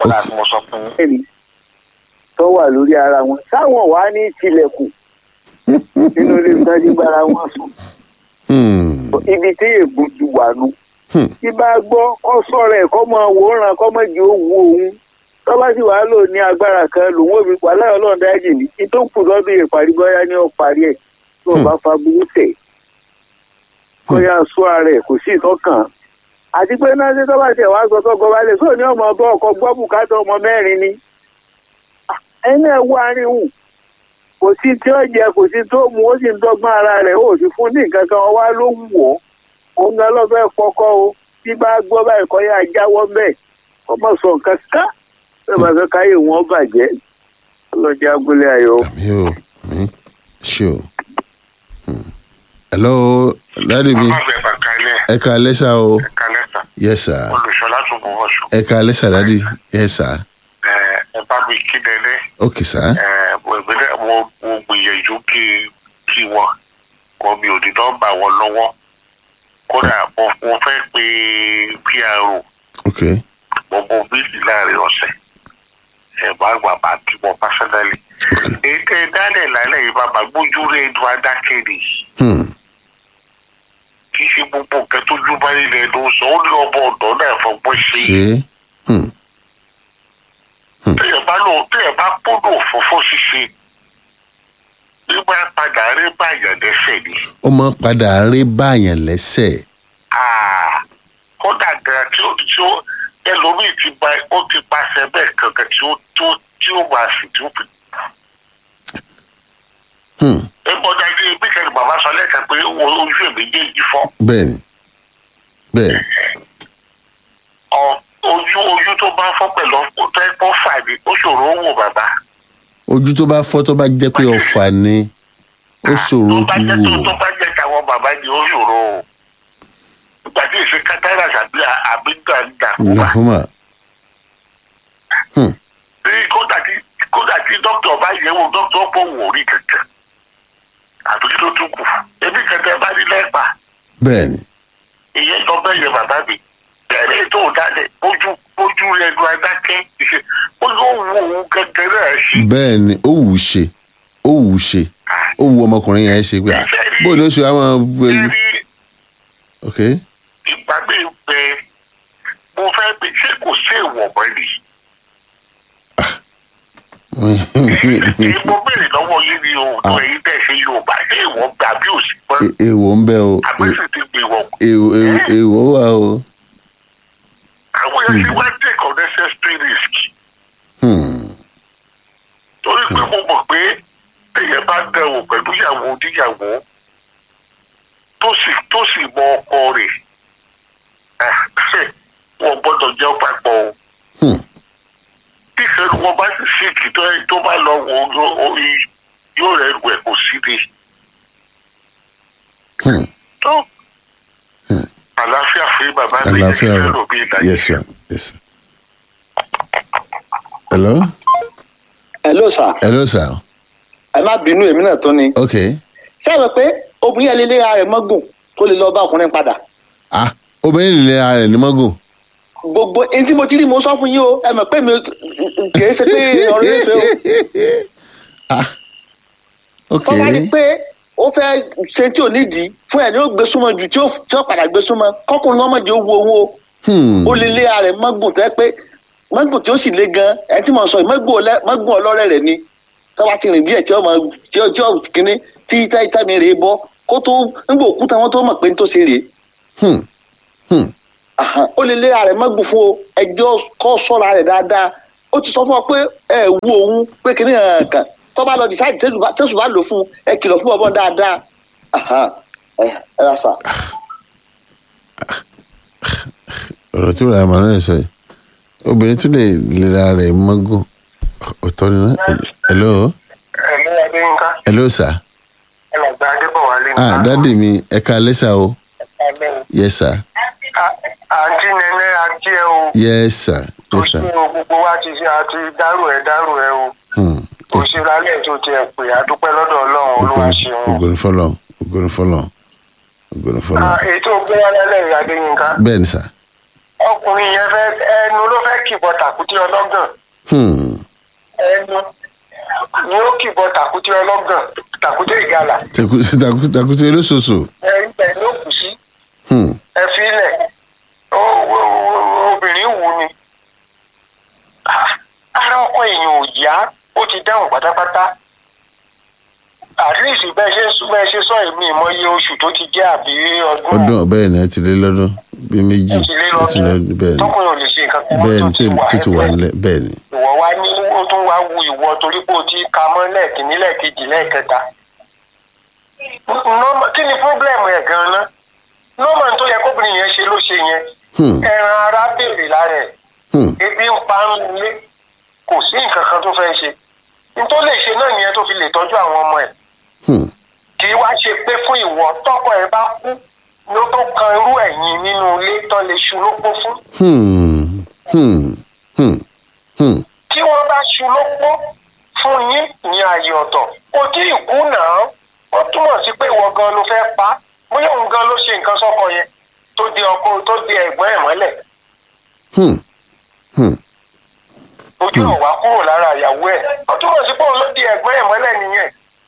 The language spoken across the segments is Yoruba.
kọ́lá tí mo sọ fún yín. ẹni tó wà lórí ara wọn táwọn wà ní tilẹ̀kùn nínú ilé ìtajú gbára wọn sùn Hmm. ibi tí ègbò ti wà nù. Hmm. tí bá gbọ́ kọ́ sọ̀rọ̀ ẹ̀ kọ́ máa wòran kọ́ máa jẹ́ òwú òun tó bá sì wàá lò ní agbára kan lòun ò fi pa láyọ̀ ọlọ́run dájì ní kí tó kù lọ́dún ìparí bọ́yá ní ọ̀parí ẹ̀ tí wọ́n bá fa burú tẹ̀ kó yá sọ ara ẹ̀ kò sí ìtọ́kàn àti pé náà ṣe tó bá tẹ̀ wá sọ tọ́gọ balẹ̀ sóò ní ọmọ ọba ọkọ̀ gbọ́ bùkátà ọmọ mẹ́rin ni Ah, ẹni ẹ̀ wọ àárín hù kò sí tí ó jẹ kò sí tó mu ó sì ń dọ́gbọ́n ara rẹ̀ ó sì fún ní nǹkan kan wá ló wù ọ́ òun gan ló fẹ́ kọ́kọ́ o bí bá gbọ́ báyìí kọ́ yá jáwọ́ bẹ́ẹ̀ kọ́ mọ̀ sọ nǹkan ká bẹ́ẹ̀ bá fẹ́ káyé wọn bàjẹ́ ọlọ́jà agbolé ayọ̀. àmì o àmì ṣe o. Hmm. hello dáàdi mi bàbá bẹ̀ bàkà ilé ẹ ká lẹ́sà o ẹ̀ka lẹ́sà yes sir olùṣọ́lá tó bọ̀ wọ̀ṣọ́ ẹ ká lẹ́sà dáàdi yes sir ẹ bá mi kí dẹ́lẹ́ ok sir mo ìbílẹ̀ mo mo gbìyànjú kí kí wọn kọ́ mi ò ní nọ́mbà wọn lọ́wọ́ kódà mo mo fẹ́ pe pro ok mo mo bíìsì láàrin ọ̀sẹ̀ ẹ̀ bá gbà bá kí wọn pásánálì. èyí tẹ́ ẹ dálẹ̀ lálẹ́ yìí bàbá gbójú rẹ̀ ẹnu adákẹ́ nìyí Hmm. kì í ṣe gbogbo nǹkan tó jú bá nílẹ̀ ẹnu sọ ó ní ọmọ ọ̀dọ́ náà fọgbọ́n ṣe é. ṣe Hmm. téèyàn bá lò téèyàn bá kúndùn òfófó ṣíṣe nígbà padà rí báyàn lẹ́sẹ̀ ni. ó máa ń padà rí báyàn lẹ́sẹ̀ Ah, kódà gan tí ó tí ó ẹlòmíì ti gba ó ti pàṣẹ bẹ́ẹ̀ kankan tí ó tó tí ó máa sì tí ó fi. Hmm. ẹ gbọ́dọ̀ ẹni bí kẹ́ni bàbá sọ lẹ́ẹ̀kan pé wo ojú èmi méjèèjì fọ́. bẹ́ẹ̀ni bẹ́ẹ̀ Ọ, ojú ojú tó bá fọ́ pẹ̀lú tó ẹ kó fà ní ó ṣòro ó wò bàbá. ojú tó bá fọ́ tó bá jẹ́ pé ọ̀fà ni ó ṣòro tó bá jẹ́ tó wò tó bá jẹ́ táwọn bàbá ni ó ṣòro o. ìgbà tí èsì kátàrà àbí àbí dàndàkúmà. nàkúmà ní kódà tí kódà tí dókítà bá yẹ̀ wò dókítà pọ̀ wò rí kankan. àtúntí tó tún kù ebi kẹtẹ bá ní lẹ́pà bẹ́ẹ̀ni ìyẹn lọ bẹ́ẹ̀ yẹ bàbá mi. bẹ̀rẹ̀ tó dálẹ̀ ojú ojú rẹ̀ lu adákẹ́ ìṣe ó yóò wo òun gẹ́gẹ́ náà sí. bẹ́ẹ̀ni ó wù ú ṣe ó wù ú ṣe ó wù ọmọkùnrin yẹn ṣe pé ah, bóun ni ó ṣe wá máa Ṣé rí ok ìgbà mi bẹ mo fẹ́ pé ṣé kò sí ìwọ̀n mọ́ ni. èyí mo béèrè lọ́wọ́ yín ni o tó èyí tẹ̀ ṣe yorùbá ṣé ìwọ̀n gbà bí ò sí pẹ́ E- èèwọ̀ ń bẹ o àgbẹ̀sì ti gbé wọn. èèwọ̀ èèwọ̀- èèwọ̀ wà o àwọn èèyàn ṣe wá take unnecessary risk Hmm. torí pé mo mọ̀ pé èèyàn bá dẹ̀wò pẹ̀lú ìyàwó oníyàwó tó sì tó sì mọ ọkọ rẹ̀ ah, wọn gbọ́dọ̀ jẹ́ papọ̀ o. Hmm. tí ìṣẹ́nu wọn bá sì síkì tó ẹ tó bá lọ wò ó yó- ó yí- yóò rẹ̀ rù ẹ̀ kò sí ni. Hmm. tó àlàáfíà fún bàbá mi yẹn àlàáfíà ṣe o lò bí ìdájọ́. yes sir yes sir hello hello sir hello sir ẹ má bínú èmi náà tó ni. ok sẹ́wọ̀n pé obìnrin yẹn lè léra rẹ̀ mọ́gùn tó lè lọ bá ọkùnrin padà. ah obìnrin lè ara rẹ̀ ní mọ́gùn gbogbo ẹni tí mo ti rí mo sọ fún yín o ẹ mọ̀ pé mi kì í ṣe pé ọ̀rọ̀ yẹn fẹ́ o. ah ok tó bá di pé ó fẹ́ ṣe tí ò nídìí fún ẹ̀ ní ó gbé súnmọ́ ju tí ó tí ó padà gbé súnmọ́ kọ́kùnrin náà mọ̀jẹ̀ ó wo òun o. Hmm. ó lè léra rẹ̀ mọ́gùn tẹ́ pé mọ́gùn tí ó sì le gan ẹ tí mo sọ yìí mọ́gùn ọlẹ́- mọ́gùn ọlọ́rẹ̀ rẹ̀ ni tó bá ti rìn díẹ̀ tí ó mọ tí ó tí ó kíní tí táìtàmì rèé bọ́ kó tó ń gbò òkúta wọn tó mọ̀ pé ń tó ṣe rèé Hmm. Hmm. Àhàn, ó lè léra rẹ̀ mọ́gùn fún o ẹjọ́ kọ́ sọ́ra rẹ̀ dáadáa ó ti sọ fún ọ pé ẹ wo òun pé kíní hàn kàn tó bá lọ decide tẹ́sùn bá lò fún ẹ kìlọ̀ fún ọmọ dáadáa Àhàn, ẹ ẹ ra sà. ọ̀rọ̀ tí wàá màá náà sọ yìí obìnrin tún lè lera rẹ̀ mọ́gùn ọ̀tọ̀ ni náà hello ẹ̀mí adéyínká hello sir ẹlẹ́gbẹ́ adébọ̀wálé ah dáàdì mi ẹ ká lẹ́sà o yes sir àǹtí nẹ́nẹ́ ajé o yes sir tó yes ṣe sir o gbogbo wa ti ṣe àti dárò ẹ dárò ẹ o Hmm. kò ṣe lálẹ́ tó tiẹ̀ pè àdúpẹ́ lọ́dọ̀ ọlọ́run olúwa ṣeun. ògùn fọlọ ògùn fọlọ ògùn fọlọ Ah, èyí tó gbé wá lálẹ́ yìí adéyínká bẹ́ẹ̀ ni sir ọkùnrin yẹn fẹ́ ẹnu ló fẹ́ kìbọ̀ tàkútì ọlọ́gàn Hmm. ẹnu ni ó kìbọ̀ tàkútì ọlọ́gàn tàkútì ìgalà Taku- taku- takuti olóṣooṣù. ẹ ibẹ̀ ló kù sí Hmm. ẹ filẹ̀ ó- ó- ó- obìnrin wù ni Ah, ara ọkọ èèyàn ò yá ó ti dáhùn pátápátá at least bẹ́ẹ̀ ṣe sún- bẹ́ẹ̀ ṣe sọ èmi ìmọye oṣù tó ti jẹ́ àbí ọdún ọdún bẹ́ẹ̀ ni ẹ ti lé lọ́dún bíi méjì ó ti lé ẹ ti lé lọ́dún bẹ́ẹ̀ ni tọkùnrin ò lè ṣe nǹkan kan mọ́ bẹ́ẹ̀ tó ni ti wà tó ti wà ẹgbẹ́. nílẹ̀ bẹ́ẹ̀ ni. ìwọ wá ní ó tún wá wu ìwọ torí pé o ti ka mọ́ lẹ́ẹ̀kínní lẹ́ẹ̀kejì lẹ́ẹ̀kẹta. Nọ́mà- kí ni pọ́blẹ́mù ẹ̀ gan-an nọ́mà tó yẹ kóbìnrin yẹn ṣe ló ṣe yẹn Hmm. ẹran ara béèrè lára ẹ̀ Hmm. ebi ń pa ń lé kò sí nǹkan kan tó fẹ́ ṣe n tó lè ṣe náà nìyẹn tó fi lè tọ́jú àwọn ọmọ ẹ̀ Hmm. kì í wá ṣe pé fún ìwọ tọkọ ẹ bá kú ló tó kan irú ẹ̀yìn nínú ilé tán lè ṣu lópó fún Hmm. Hmm. Hmm. Hmm. tí wọ́n bá ṣu lópó fún yín ní ààyè ọ̀tọ̀ kò tí ì kú náà ó túmọ̀ sí pé ìwọ gan ló fẹ́ pa á. bóyá òun gan ló ṣe nǹkan sọ́kọ yẹn tó di ọkọ tó di ẹ̀gbọ́n ẹ̀ mọ́lẹ̀ Hmm. Hmm. ojú ò wá kúrò lára ìyàwó ẹ̀ ó túmọ̀ sí pé òun ló di ẹ̀gbọ́n ẹ̀ mọ́lẹ̀ nìyẹn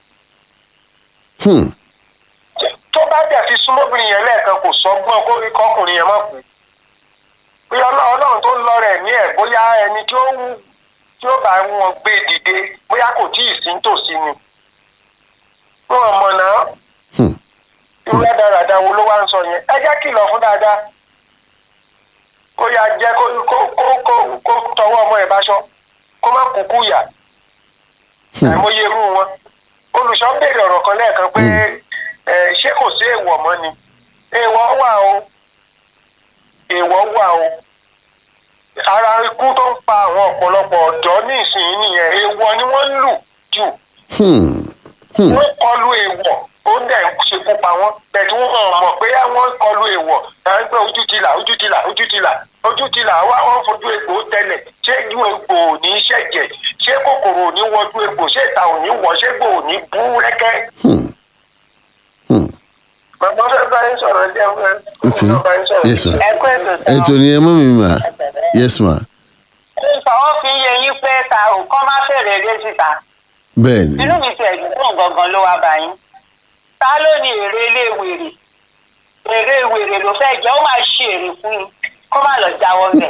Hmm. tó bá dẹ̀ fi súnmọ́bìnrin yẹn lẹ́ẹ̀kan kò sọ́gbọ́n kó rí kọkùnrin yẹn má kú bí ọlọ́- ọlọ́run tó ń lọ rẹ̀ ní ẹ̀ bóyá ẹni tí ó wù tí ó bá wọn gbé dìde bóyá kò tí ì sí nítòsí ni wọn mọ̀ náà Hmm. irú ẹ̀dáradá wo ló wá ń sọ yẹn ẹ jẹ́ kìlọ̀ fún dáadáa kó yá jẹ́ kó kó kó kó kó tọwọ́ ọmọ ẹ̀ báṣọ kó má kúkú yà àìmọye irú wọn olùṣọ́ béèrè ọ̀rọ̀ kan lẹ́ẹ̀kan pé ẹ, ṣé kò sí èèwọ̀ mọ́ ni èèwọ̀ wà o èèwọ̀ wà o ara ikú tó ń pa àwọn ọ̀pọ̀lọpọ̀ ọ̀dọ́ ní ìsinyìí nìyẹn èèwọ̀ ni wọ́n ń lù jù Hmm. Hmm. wọ́n kọlu èèwọ̀ ó ń dẹ̀ ṣekú pa wọ́n bẹ̀tú wọn mọ̀ pé wọ́n kọlu èèwọ̀ ẹ̀ ń pẹ́ ojú ti là ojú ti là ojú ti là ojú ti là wá wọ́n fojú egbò tẹ́lẹ̀ ṣé ju egbò ò ní ṣẹ̀jẹ̀ ṣé kòkòrò ò ní wọjú egbò ṣé ìta ò ní wọ̀ ṣé egbò ò ní bú rẹ́kẹ́. Hmm. Hmm. bàbá fẹ́ bá yín sọ̀rọ̀ jẹ́ fẹ́ Okay. bá yín sọ̀rọ̀. Yes, sir. ẹ kú ètò ètò ni ẹ mọ́ mi mà yes ma ìfọwọ́ fi yẹ yín pé ta ò kọ́ má fèrè eré síta bẹ́ẹ̀ ni inú mi ti ẹ̀dùn fún gangan ló wá bá yín ta ló ní èrè ilé wèrè èrè wèrè ló fẹ́ jẹ́ ó máa ṣe èrè fún yín kó má lọ jáwọ́ mẹ́.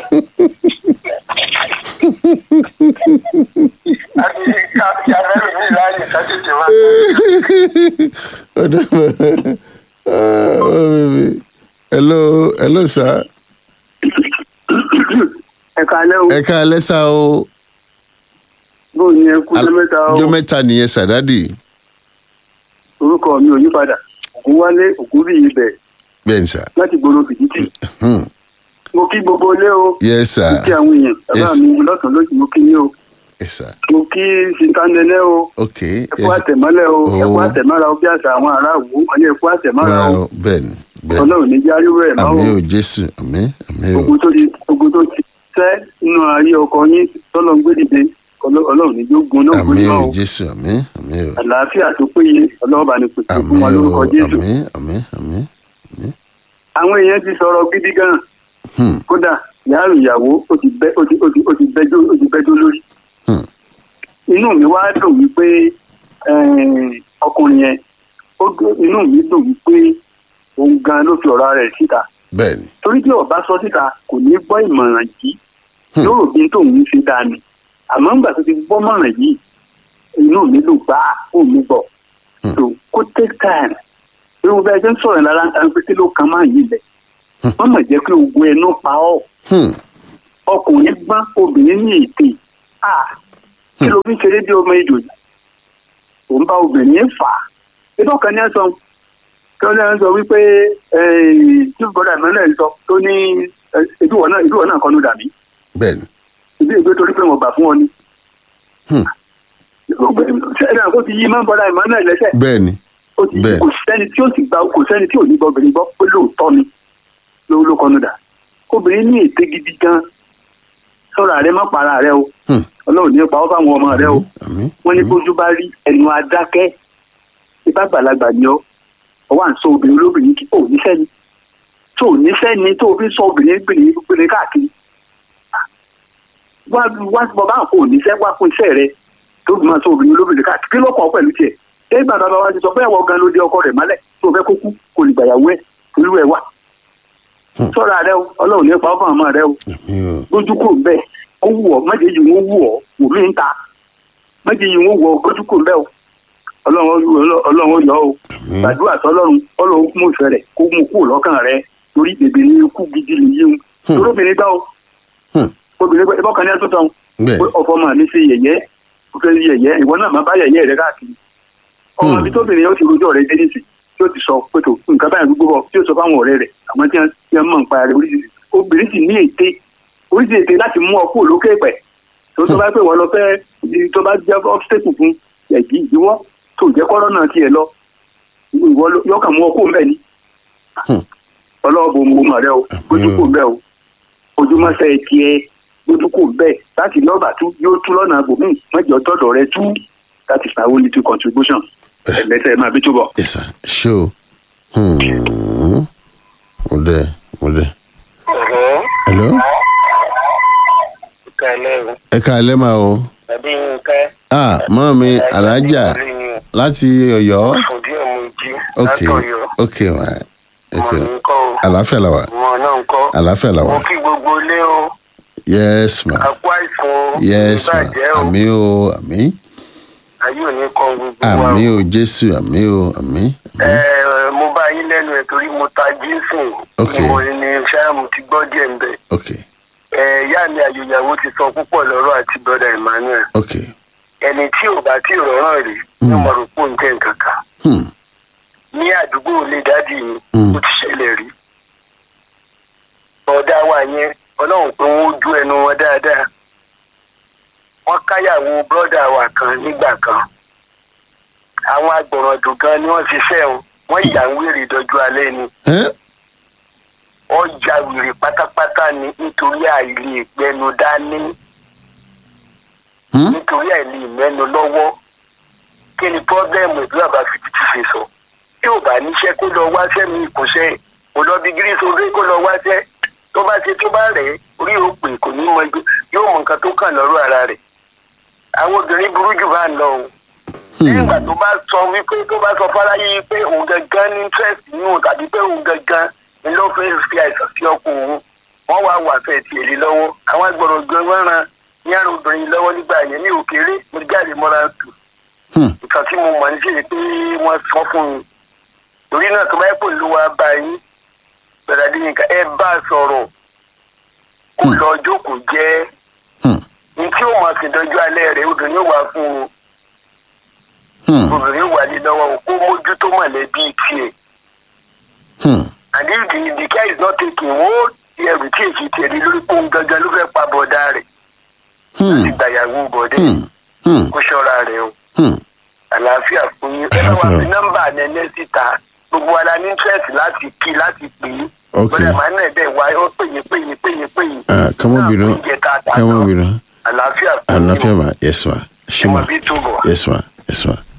àti káàkiri abẹ́rẹ́ mi láàyè ká tètè wá. ọ̀dọ́ mà ah oh, baby hello hello sir ẹ kálẹ́ o ẹ ká alẹ́ sá o bó ni ẹ kú lẹ́mẹ́ta o ọjọ́ mẹ́ta nìyẹn sàdádì orúkọ mi ò yí padà ògúnwálé ògúnbíyì bẹ̀ bẹ́ẹ̀ ni sà láti gbòòrò fìdítì Hmm. mo kí gbogbo ilé o yes mo kí sir àwọn èèyàn bàbá Yes. mi lọ́sàn-án lóṣù mo kí yín o yes sir mo kí sintanẹlẹ o ok ẹ kú yes àtẹ̀mọ́lẹ̀ o ẹ kú Oh. àtẹ̀mọ́ra o bí àṣà àwọn aráàlú wọn ní ẹ kú àtẹ̀mọ́ra rárá o o bẹ́ẹ̀ ni bẹ́ẹ̀ ni ọlọ́run ní járí rẹ̀ máa àmì o ò jésù àmì àmì ò ogun tó ti ogun tó ti tẹ́ nínú ayé ọkọ yín tọ́lọ́ ń gbé dìde Ọlọ́- ọlọ́run ní jó gun náà àmì gbóni ò náà o jésù àmì àmì ò àlàáfíà tó péye ọlọ́run bá ní pèsè àmì fún wa lórúkọ ò jésù àmì àmì àmì àwọn èèyàn ti sọ̀rọ̀ gidi gan Hmm. kódà yàrá ìyàwó ó ti bẹ́ ó ti ó ti ó ti bẹ́jọ́ ó ti bẹ́jọ́ lórí Hmm. inú mi wá dùn wípé eh, ọkùnrin yẹn ó dùn- inú mi dùn wípé òun gan ló fi ọ̀rọ̀ rẹ̀ síta bẹ́ẹ̀ ni torí tí ọba sọ síta kò ní gbọ́ ìmọ̀ràn yìí Hmm. yóò rò bí tóun ń ṣe dáa ni àmọ́ ńgbà tó ti gbọ́ mọ̀ràn yìí inú mi ló gbá òun mi bọ̀ Hmm. so kó take time irú bẹ́ẹ̀ jẹ́ ń sọ̀rọ̀ lára ń tan pé kí ló kan máa yìí lẹ̀ wọ́n mọ̀ jẹ́ pé ogun ẹnu pa ọ́ Hmm. ọkùnrin gbọ́n obìnrin ní ètè ah kí ló fi ń ṣeré bí ọmọ ìjò yìí òun bá obìnrin fà á ibà kan ní ẹ sọ kí wọ́n lẹ́yìn sọ wípé tí bọ́dà ìmọ̀lẹ́ ń sọ tó ní ìdúwọ̀ náà ìdúwọ̀ náà kọ́nu dàbí bẹ́ẹ̀ ni ìdí ìgbé torí pé wọ́n gbà fún ọ ni. Hmm. ṣẹ́ni àkó ti yí máa ń bọ́dà ìmọ̀lẹ́ lẹ́sẹ̀ bẹ́ẹ̀ ni ó ti Bẹ́ẹ̀. kò sẹ́ni tí ó sì gba kò sẹ́ni tí ò ní gbọ́bìnrin gbọ́ pé lóòótọ́ ni ló ló kọ́nu dà obìnrin ní ète gidi gan sọ̀rọ̀ àrẹ má para rẹ o Hmm. ọlọ́run ní pa ọ́ fáwọn ọmọ rẹ o àmì wọ́n ní bójú bá rí ẹnu adákẹ́ ibà gbàlagbà ni ọ́ ọwọ́ à ń sọ obìnrin olóbìnrin kí ò níṣẹ́ ni tó tó níṣẹ́ ni tó fi sọ obìnrin obìnrin obìnrin káàkiri wá wá bàbá àpò níṣẹ́ wá fún iṣẹ́ rẹ tó fi máa sọ obìnrin olóbìnrin káàkiri kí ló kàn ọ́ pẹ̀lú tiẹ̀ ṣé ìgbà bàbá wa ti sọ bẹ́ẹ̀ wọ gan ló dé ọkọ rẹ̀ mọ́lẹ̀ tó fẹ́ kó kú kò lè gbàyàwó ẹ̀ olú ẹ̀ wà sọ́ra rẹ o ọlọ́run nípa ọ̀fọ̀ àmọ́ rẹ o àmì o lójú kò bẹ́ẹ̀ ó wù ọ́ méje yìí wọ́n wù ọ́ wù mí ń ta méje yìí wọ́n wù ọ́ lójú kò bẹ́ẹ̀ o ọlọ́run ọlọ́run yọ o àmì gbàdúrà sọlọ́run ọlọ́run mú ìfẹ́ rẹ̀ kó mú kúrò lọ́kàn rẹ̀ torí bèbè ní ikú gidi lè yíun Hmm. torí obìnrin gbá o Hmm. obìnrin gbá ìbọ̀kan ní ẹ̀ tó tán bẹ́ẹ̀ pé ọ̀fọ̀ máa ní ṣe yẹ̀yẹ́ ó fẹ́ yẹ̀yẹ́ ìwọ náà máa bá yẹ̀yẹ́ rẹ káàkiri ọmọ Hmm. ibi tóbìnrin yóò ti rojọ́ rẹ dé nísì tí ó ti sọ pé tó nǹkan báyìí gbogbo bọ̀ tí ó sọ fáwọn ọ̀rẹ́ rẹ̀ àmọ́ tí wọ́n tí wọ́n mọ̀ nípa rẹ̀ oríṣiríṣi obìnrin sì ní ète oríṣiríṣi ète láti mú ọ kúrò lókè pẹ̀ tó tó bá pè wọ́n lọ fẹ́ tó bá jẹ́ ọ́fíṣẹ́kù fún ẹ̀jí ìdíwọ́ tó jẹ́ kọ́rọ́ náà tiẹ̀ lọ ìwọ ló- yọkàn mú ọ kó mbẹ́ ni Hmm. ọlọ́ọ̀bù mọ̀ rẹ o gbójú kò bẹ́ẹ̀ o ojúmọ́sẹ̀ tiẹ̀ gbójú kò bẹ́ẹ̀ láti lọ́ọ̀bà tú yóò tú lọ́nà àgbòmí mọ́jọ tọ́dọ̀ rẹ tú that is my only two contribution ẹ̀lẹ́sẹ̀ máa bí túbọ̀. yes sir ṣé o Hmm. mo dẹ mo dẹ ọ̀rọ̀ hello ìkàlẹ̀ o ẹ káalẹ́ máa o tàbí nǹkan ah mọ́ mi alájà láti ọ̀yọ́ fún díẹ̀ mo jí ok látọ̀yọ́ ok wa ọmọ ok mi ń kọ́ o àlàáfíà la wà ọmọ náà ń kọ́ àlàáfíà la mo wà kí gbogbo ilé o yes ma àpò àìsàn o yes ma ìbàjẹ́ o àmì o àmì ayé ò ní kọ́ gbogbo wa àmì o. o jésù àmì o àmì Ẹ, àmì mo bá yín lẹ́nu ẹ̀ torí mo ta jíǹsì Ok. mo ní sáàmù ti gbọ́ díẹ̀ ń bẹ̀. ok Ẹ, ìyá mi àyòyàwó ti sọ púpọ̀ lọ́rọ̀ àti brother Emmanuel ok ẹni tí ò bá tí ì rọ̀ràn rí ní mo rò pé òun jẹ́ nǹkan kan hmm. ní àdúgbò ilé dádì mi Mm. ó ti ṣẹlẹ̀ rí ọ̀dà wa yẹn ọlọ́run pé wọ́n ojú ẹnu wọn dáadáa wọ́n káyàwó brọ́dà wa kan nígbà kan àwọn agbọ̀ràndùn gan ni wọ́n ṣiṣẹ́ wọn wọ́n ìyà ń wèrè dọ́jú alẹ́ ni Eh? wọ́n ya wèrè pátápátá ni nítorí àìlè ìgbẹ́nu dání Hmm? nítorí àìlè ìmẹ́nu lọ́wọ́ kí ni pọ́blẹ́mù ìlú àbáfitì ti ṣe sọ tí ò bá níṣẹ́ kó lọ wáṣẹ́ mi ìkúnṣẹ́ kò lọ bí gírísì orí kó lọ wáṣẹ́ tó bá ṣe tó bá rẹ̀ ẹ́, orí òpè kò ní mọ ibi yóò mọ nǹkan tó kàn lọ́rọ̀ ara rẹ̀ àwọn obìnrin burú jù bá ń lọ o nígbà tó bá sọ wípé tó bá sọ fáráyé pé òun gangan ní interest nínú tàbí pé òun gangan ni ló fẹ́ fi àìsàn sí ọkọ òun wọ́n wá wà fẹ́ tiẹ̀ lé lọ́wọ́ àwọn agbọ̀rọ̀ gan wọ́n ran ní àrùn obìnrin lọ́wọ́ nígbà yẹn ní òkèèrè mo jáde mọ́ra tù Hmm. nǹkan tí mo mọ̀ ní sí ni pé wọ́n sọ fún mi torí náà tó bá yẹ kó ló wá bá yín bẹ̀rẹ̀ bí nǹkan ẹ bá a sọ̀rọ̀ kó lọ jókòó jẹ́ Hmm. ní tí ó mọ̀ sí dọ́jú alẹ́ rẹ̀ obìnrin ó wà fún un Hmm. obìnrin wà ní lọ́wọ́ kó mójútó mọ̀lẹ́bí tiẹ̀ Hmm. and if the the care is not taken wọ́n ti ẹrù tí èsì tiẹ̀ ní lórí pé òun gangan ló fẹ́ pa bọ̀dá rẹ̀ Hmm. ti gbàyàwó bọ̀dẹ́ Hmm. Hmm. kó ṣọ́ra rẹ̀ o Hmm. àlàáfíà fún yín ẹ bá wà Àlàáfíà. fi nọ́mbà nẹ́nẹ́ síta gbogbo wa la ní interest láti kí láti pè é Ok. bọ́dà máa ń nà ẹ̀dẹ̀ wá ó pè yín pè yín pè yín pè yín Ah, kọ́mọ́ bínú Náà, oúnjẹ tá a tà kọ́mọ́ náà. bínú àlàáfíà fún yín àlàáfíà ma yes ma ṣé ẹ ma mọ̀ bí túbọ̀. yes ma yes ma.